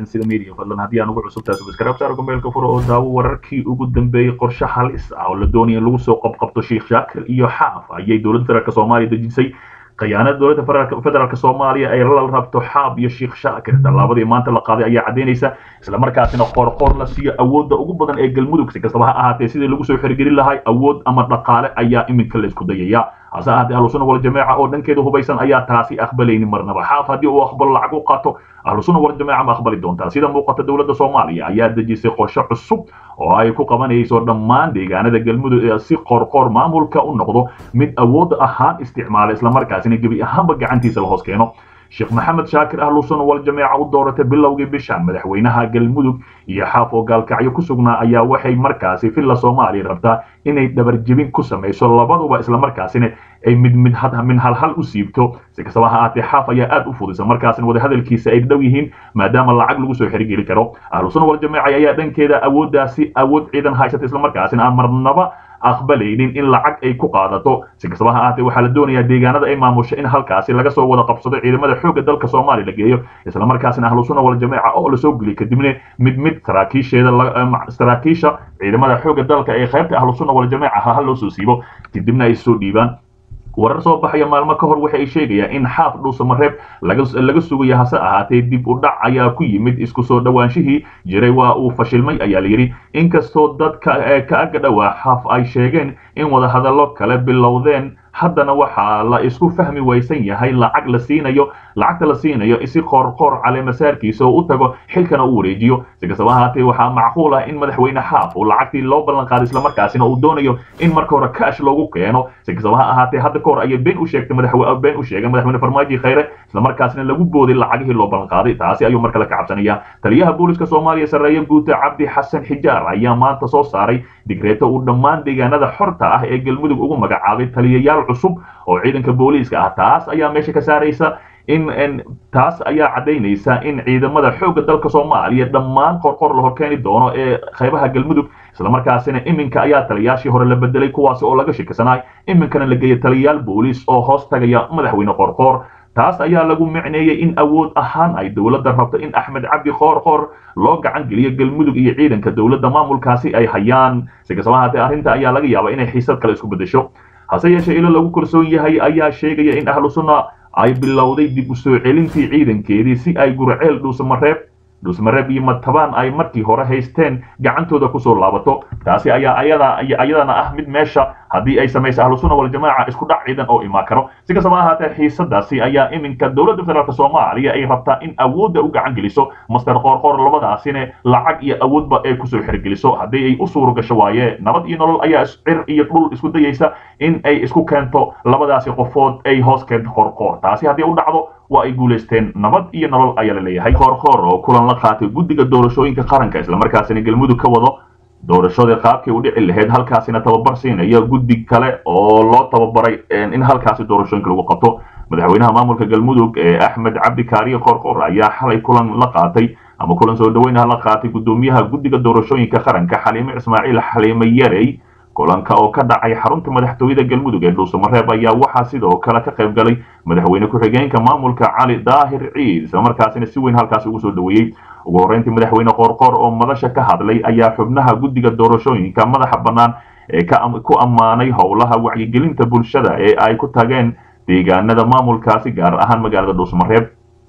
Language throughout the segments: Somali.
calansida media fadlan haddii aan ugu cusub tahay subscribe saar gmailka furo oo daawo wararkii ugu dambeeyey qorshe halis ah oo la doonaya in lagu soo qabqabto sheekh shaakir iyo xaaf ayay dowladda federaalk soomaaliya dejisay khiyaanada dowladda federaalk soomaaliya ay la rabto xaab iyo sheekh shaakir tallaabadii maanta la qaaday ayaa caddaynaysa islamarkaasina qoorqoor la siiyo awoodda ugu badan ee galmudug si kastaba ha ahaatee sidii lagu soo xirigelin lahay awood ama dhaqaale ayaa iminka la isku dayaya hase ahaatee ahlusuna waljamaaca oo dhankeeda hubaysan ayaa taasi aqbalaynin marnaba xaaf haddii uu aqbalo lacag u qaato ahlusuna waljamaaca ma aqbali doontaa sida muuqata dowladda soomaaliya ayaa dejisay qorshe cusub oo ay ku qabanayso dhammaan deegaanada galmudug ee si qoorqoor maamulka u noqdo mid awood ahaan isticmaala islamarkaasina gebi ahaanba gacantiisa la hoos keeno sheekh maxamed shaakir ahlusuna waljamaaca u dooratay bilowgii bishan madaxweynaha galmudug iyo xaaf oo gaalkacyo ku sugnaa ayaa waxay markaasi villa soomaaliya rabtaa inay dhabarjebin ku samayso labaduba islamarkaasina ay mid mid min halhal u siibto si kastaba ha ahaatee xaaf ayaa aad u fudisa markaasina wadahadalkiisa ay dhow yihiin maadaama lacag lagu soo xerigeli karo ahlusuna waljamaaca ayaa dhankeeda awooddaasi awood ciidan haysata islamarkaasina aan marnaba aqbalaynin in lacag ay ku qaadato si kastaba ha ahaatee waxaa la doonayaa deegaanada ay maamusho in halkaasi laga soo wada qabsado ciidamada xoogga dalka soomaaliya la geeyo islamarkaasina ahlusuna waljamaaca oo lasoo geliyo kadibna mid mid saraakiisheeda saraakiisha ciidamada xoogga dalka ee qaybta ahlusuna waljamaaca ha loo soo siibo kadibna ay soo dhiibaan warar soo baxaya maalmo ka hor waxa ay sheegayaan in xaaf dhuusamareeb laga sugaya hase ahaatee dib u dhac ayaa ku yimid isku soo dhowaanshihii jiray waa uu fashilmay ayaa layidhi inkastoo dadka ka aga dhowaa xaaf ay sheegeen in wadahadallo kale bilowdeen haddana waxaa la isku fahmi waysan yahay lacag la siinayo lacagta la siinayo si qoorqoor caleemasaarkiisa oo u tago xilkana u wareejiyo si kastaba ahaatee waxaa macquul ah in madaxweyne xaaf uu lacagtii loo ballan qaaday islamarkaasina uu doonayo in marka hore kaash loogu keeno si kastaba ha ahaatee hadda ka hor ayay been u sheegtay madaxwe been u sheegay madaxweyne farmaajo khayre islamarkaasina lagu booday lacagihii loo ballan qaaday taasi ayuu markale ka cabsanaya taliyaha booliska soomaaliya sarreeye guuta cabdi xasan xijaar ayaa maanta soo saaray digreeto uu dhammaan deegaanada xorta ah ee galmudug ugu magacaabay taliyayaal cusub oo ciidanka booliiska ah taas ayaa meesha ka saaraysa in taas ayaa caddaynaysa in ciidamada xoogga dalka soomaaliya dhammaan qorqor la horkeeni doono ee qaybaha galmudug islamarkaasina iminka ayaa taliyaashii hore la bedelay kuwaasi oo laga shikisanaay iminkana la geeya taliyayaal booliis oo hoos tagaya madaxweyne qorqoor taas ayaa lagu micneeyey in awood ahaan ay dowladda rabto in axmed cabdi qoorqoor loo gacan geliyo galmudug iyo ciidanka dowladda maamulkaasi ay hayaan si kastaba ahaatee arrinta ayaa laga yaabaa inay xiisad kale isku beddesho hase yeeshee ilo lagu kalsoon yahay ayaa sheegaya in ahlu sunna ay bilowday dib u soo celintii ciidankeedii si ay gurceel dhuusamareeb dhuusmareeb iyo matabaan ay markii hore haysteen gacantooda kusoo laabato taasi ayaa ayada ayadana ah mid meesha haddii ay samayso ahlusuna waljamaaca isku dhac ciidan oo imaan karo si kastaba ahaatee xiisadaasi ayaa iminka dowladda federaalk soomaaliya ay rabtaa in awoodda u gacan geliso master qoorqoor labadaasina lacag iyo awoodba ay kusoo xergeliso haddii ay u suuro gasho waaye nabad iyo nolol ayaa cir iyo dhul isku dayaysa in ay isku keento labadaasi qofood ay hoos keento qoorqoor taasi haddii u dhacdo waa ay guulaysteen nabad iyo nolol ayaa la leeyahay qoorqoor oo kulan la qaatay guddiga doorashooyinka qaranka islamarkaasina galmudug ka wado doorashadii qaabkii u dhici lahayd halkaasina tababar siinaya guddi kale oo loo tababaray in halkaasi doorashooyinka lagu qabto madaxweynaha maamulka galmudug ee axmed cabdi kaariye qoorqoor ayaa xalay kulan la qaatay ama kulan soo dhaweynaha la qaatay guddoomiyaha guddiga doorashooyinka qaranka xaliime ismaaciil xaliime yarey kulanka oo ka dhacay xarunta madaxtooyada galmudug ee dhuusamareeb ayaa waxaa sidoo kale ka qayb galay madaxweyne ku-xigeenka maamulka cali daahir ciid islamarkaasina si weyn halkaasi ugu soo dhaweeyey ugu horreyntii madaxweyne qoorqoor oo madasha ka hadlay ayaa xubnaha guddiga doorashooyinka madaxa bannaan ee ku ammaanay howlaha wacyigelinta bulshada ee ay ku tageen deegaanada maamulkaasi gaar ahaan magaalada dhuusamareeb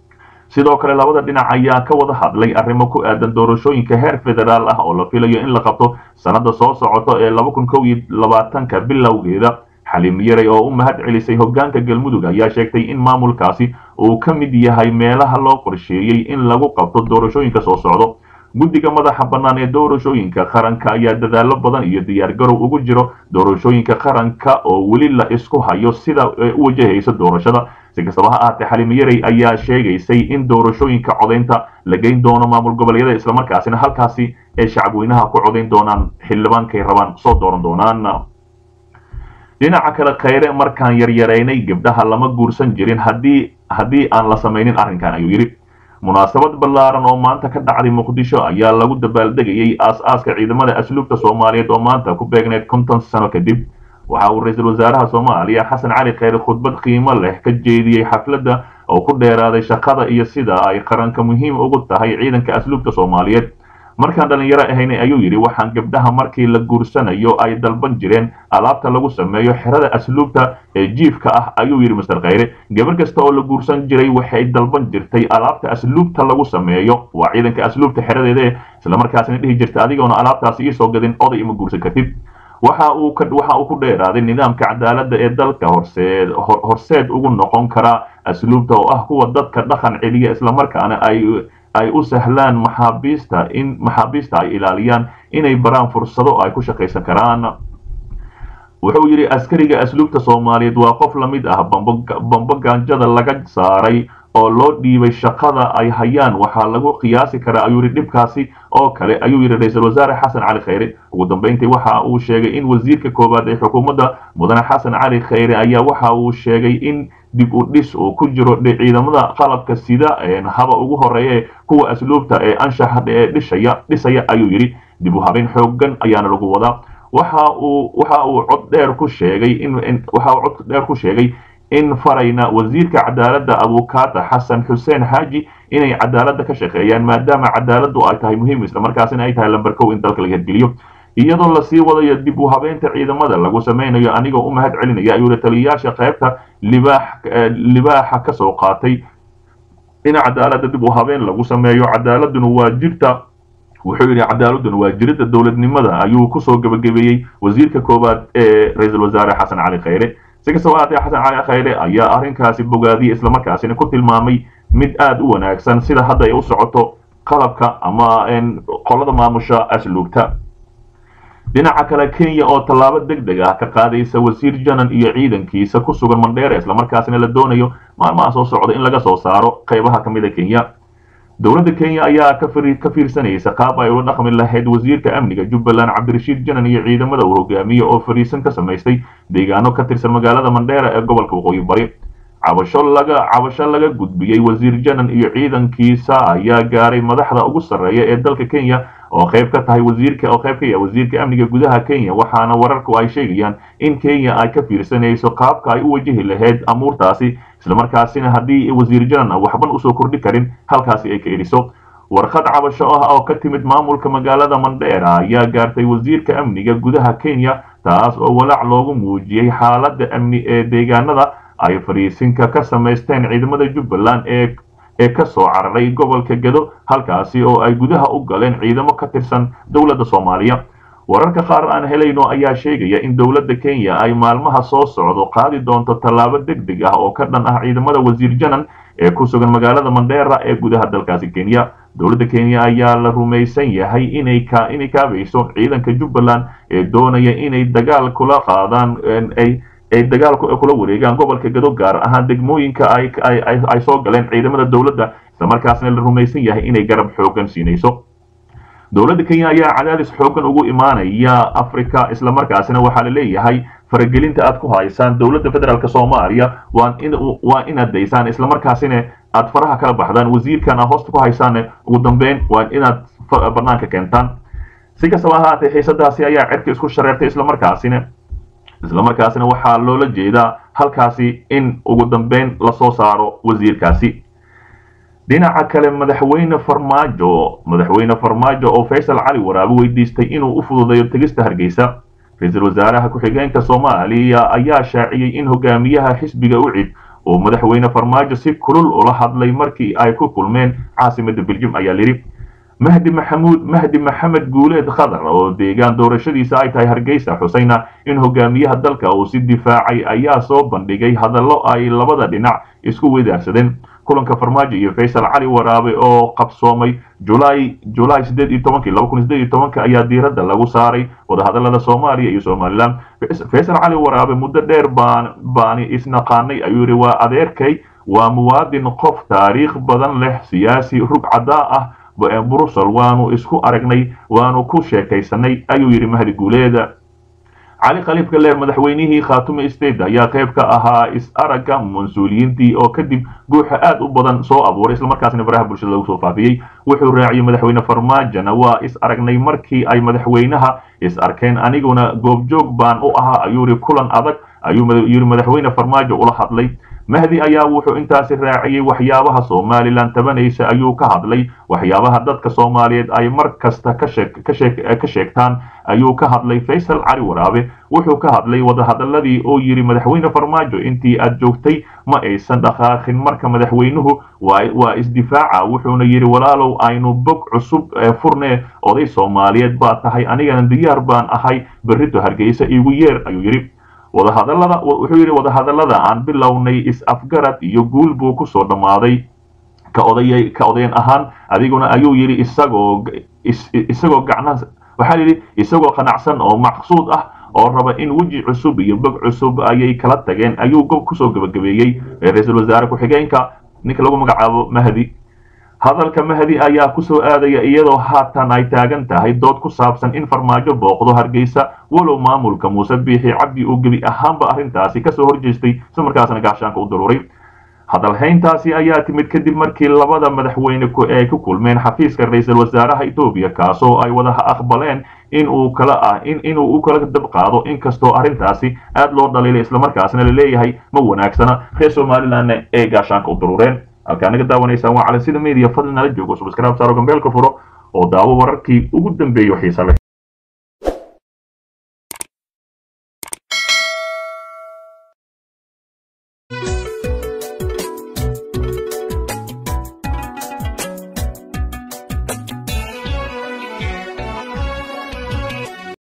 sidoo kale labada dhinac ayaa ka wada hadlay arrimo ku aadan doorashooyinka heer federaal ah oo la filayo in la qabto sannada soo socoto ee laba kun kow iyo labaatanka bilowgeeda xaliim yarey oo u mahad celisay hoggaanka galmudug ayaa sheegtay in maamulkaasi uu ka mid yahay meelaha loo qorsheeyey in lagu qabto doorashooyinka soo socdo guddiga madaxa bannaan ee doorashooyinka qaranka ayaa dadaallo badan iyo diyaargarow ugu jiro doorashooyinka qaranka oo weli la isku hayo sida u wajahayso doorashada si kastaba ha ahaatee xaliim yarey ayaa sheegaysay in doorashooyinka codaynta la geyn doono maamul goboleedyada islamarkaasina halkaasi ay shacabweynaha ku codayn doonaan xildhibaankay rabaan soo dooran doonaan dhinaca kale khayre markaan yaryaraynay gabdhaha lama guursan jirin haddii haddii aan la samaynin arrinkan ayuu yidhi munaasabad ballaaran oo maanta ka dhacday muqdisho ayaa lagu dabaaldegayay aas-aaska ciidamada asluubta soomaaliyeed oo maanta ku beegneyd konton sano kadib waxa uu ra-iisul wasaaraha soomaaliya xasan cali kheyre khudbad qiimo leh ka jeediyey xafladda oo ku dheeraaday shaqada iyo sida ay qaranka muhiim ugu tahay ciidanka asluubta soomaaliyeed markaan dhallinyaro ahaynay ayuu yidhi waxaan gabdhaha markii la guursanayo ay dalban jireen alaabta lagu sameeyo xerada asluubta ee jiifka ah ayuu yidhi master kheyre gabar kasta oo la guursan jiray waxay dalban jirtay alaabta asluubta lagu sameeyo waa ciidanka asluubta xeradeeda islamarkaasina dhihi jirta adigoona alaabtaasi iisoo gadin oday ima guursan kartid waxa uu waxa uu ku dheeraaday nidaamka cadaaladda ee dalka horseed horseed ugu noqon kara asluubta oo ah kuwa dadka dhaqan celiya islamarkaana ay ay u sahlaan maxaabiista in maxaabiista ay ilaaliyaan inay baraan fursado ay ku shaqaysan karaan wuxuu yidhi askariga asluubta soomaaliyeed waa qof la mid ah bambo gaanjada laga saaray oo loo dhiibay shaqada ay hayaan waxaa lagu qiyaasi karaa ayuu yidhi dhibkaasi oo kale ayuu yidhi ra-iisul wasaare xasan cali kheyre ugu dambeyntii waxa uu sheegay in wasiirka koowaad ee xukuumadda mudane xasan cali kheyre ayaa waxa uu sheegay in dib u dhis uu ku jiro ciidamada qalabka sida haba ugu horeeye kuwa asluubta ee anshaxa ee dhishaya dhisaya ayuu yidhi dib u habeyn xoogan ayaana lagu wadaa waxa uu waxa uu cod dheer ku sheegay in waxa uu cod dheer ku sheegay in farayna wasiirka cadaaladda abukaata xasan xuseen xaaji inay cadaaladda ka shaqeeyaan maadaama cadaaladdu ay tahay muhiim islamarkaasina ay tahay lamber kow in dalka laga hirgeliyo iyadoo lasii wadayo dib u habeynta ciidamada lagu samaynayo anigoo u mahad celinaya ayuu taliyayaasha qaybta libaax libaaxa ka soo qaatay in cadaaladda dib u habeen lagu sameeyo cadaaladuna waa jirta wuxuu yidhi cadaaladuna waa jirida dowladnimada ayuu kusoo gebagabeeyey wasiirka koowaad ee ra-iisul wasaare xasan cali kheyre si kastaba haatee xasan cali kheyre ayaa arrinkaasi bogaadiyey islamarkaasina ku tilmaamay mid aada u wanaagsan sida hadda ay u socoto qalabka ama qolada maamusha asluubta dhinaca kale kenya oo tallaabo deg deg ah ka qaadaysa wasiir janan iyo ciidankiisa ku sugan mandheera islamarkaasina la doonayo maalmaha soo socda in laga soo saaro qaybaha ka mid a kenya dowladda kenya ayaa ka fiirsanaysa qaab ay ula dhaqmi lahayd wasiirka amniga jubbaland cabdirashiid janan iyo ciidamada uu hogaamiye oo fariisan ka samaystay deegaano ka tirsan magaalada mandheera ee gobolka waqooyi bari cabasho laga cabasho laga gudbiyey wasiir janan iyo ciidankiisa ayaa gaaray madaxda ugu sarreeya ee dalka kenya oo qayb ka tahay wasiirka oo qayb ka yahay wasiirka amniga gudaha kenya waxaana wararku ay sheegayaan in kenya ay ka fiirsanayso qaabka ay u wajihi lahayd amuurtaasi islamarkaasina haddii wasiir janan waxban usoo kordhi karin halkaasi ay ka eriso warqad cabasho ah oo ka timid maamulka magaalada mandheera ayaa gaartay wasiirka amniga gudaha kenya taas oo walaac loogu muujiyey xaaladda amni ee deegaanada ay fariisinka ka samaysteen ciidamada jubbaland ee ee ka soo cararay gobolka gedo halkaasi oo ay gudaha u galeen ciidamo ka tirsan dowladda soomaaliya wararka qaar aan helayno ayaa sheegaya in dowladda kenya ay maalmaha soo socdo qaadi doonto tallaabo deg deg ah oo ka dhan ah ciidamada wasiir janan ee ku sugan magaalada mandheera ee gudaha dalkaasi kenya dowladda kenya ayaa la rumaysan yahay inay ka inay kaabayso ciidanka jubbaland ee doonaya inay dagaal kula qaadaan ay ay dagaal kula wareegaan gobolka gado gaar ahaan degmooyinka ay ay soo galeen ciidamada dowladda islamarkaasna la rumaysan yahay inay garab xoogan siinayso dowladda kenya ayaa cadaadis xoogan ugu imaanaya africa islamarkaasina waxaa la leeyahay faragelinta aad ku haysaan dowladda federaalk soomaaliya waa in waa inaad daysaan islamarkaasina aad faraha kala baxdaan wasiirkan aad hoosta ku haysaan ugu dambeyn waa inaad banaanka keentaan si kastaba ahaatee xiisadaasi ayaa cerka isku shareertay islamarkaasina islamarkaasina waxaa loola jeedaa halkaasi in ugu dambeyn lasoo saaro wasiirkaasi dhinaca kale madaxweyne farmaajo madaxweyne farmaajo oo faysal cali waraabe weydiistay inuu u fududeeyo tegista hargeysa ra-iisul wasaaraha ku-xigeenka soomaaliya ayaa shaaciyey in hogaamiyaha xisbiga ucid oo madaxweyne farmaajo si kulul ula hadlay markii ay ku kulmeen caasimada beljum ayaa lidhi mahdi maxamuud mahdi maxamed guuleed khadar oo deegaan doorashadiisa ay tahay hargeysa xusayna in hogaamiyaha dalka uu si difaacay ayaa soo bandhigay hadallo ay labada dhinac isku wadaarsadeen kulanka farmaajo iyo faysal cali waraabe oo qabsoomay julaay julaay sideed iyo tobankii laba kun sideed iyo tobanka ayaa diiradda lagu saaray wadahadallada soomaaliya iyo somaliland faysal cali waraabe muddo dheer baan baani isnaqaanay ayuu yidhi waa adeerkay waa muwaadin qof taariikh badan leh siyaasi rug caddaa ah brussel waanu isku aragnay waanu ku sheekaysanay ayuu yidhi mahdi guuleeda cali khaliif galeer madaxweynihii khaatume state ayaa qayb ka ahaa is-aragga mas-uuliyiintii oo kadib guuxa aad u badan soo abuuray islamarkaasna baraha bulshada lagu soo faafiyey wuxuu raaciyey madaxweyne farmaajona waa is aragnay markii ay madaxweynaha is arkeen aniguna goobjoog baan u ahaa ayuu yidhi kulan adag ayuu yidhi madaxweyne farmaajo ula hadlay mahdi ayaa wuxuu intaasi raaciyey waxyaabaha somalilan tabanaysa ayuu ka hadlay waxyaabaha dadka soomaaliyeed ay mar kasta ka sheegtaan ayuu ka hadlay faysal cali waraabe wuxuu ka hadlay wadahadaladii oo yidhi madaxweyne farmaajo intii aad joogtay ma aysan dhaqaaqin marka madaxweynuhu waa isdifaaca wuxuuna yidhi walaalow aynu bog cusub furne oday soomaaliyeed baa tahay anigana diyaar baan ahay berrito hargeysa igu yeer ayuu yidhi wadahadalada wuxuu yidhi wadahadallada aan bilownay is-afgarad iyo guul buu kusoo dhammaaday ka odayay ka odayan ahaan adiguna ayuu yidhi isagoo isagoo gacna waxaa yidhi isagoo qanacsan oo maqsuud ah oo raba in weji cusub iyo bog cusub ayay kala tageen ayuu gob kusoo gebagabeeyey ra-iisul wasaare ku-xigeenka ninka lagu magacaabo mahdi hadalka mahdi ayaa kusoo aadaya iyadoo haatan ay taagan tahay dood ku saabsan in farmaajo booqdo hargeysa walow maamulka muuse biixi cabdi uu gebi ahaanba arrintaasi kasoo horjeestay isla markaasna gaashaanka u daruuray hadalhayntaasi ayaa timid kadib markii labada madaxweyne ay ku kulmeen xafiiska ra-iisul wasaaraha etoobiya kaasoo ay wada aqbaleen in uu kala ah inuu u kala dab qaado inkastoo arrintaasi aad loo dhaliilay islamarkaasna la leeyahay ma wanaagsana reer somalilandna ee gaashaanka u daruureen halkaa naga daawanaysaan waa cali sida media fadli nala joogo subscribe saaro gambeelka furo oo daawo wararkii ugu dambeeyo xiisa leh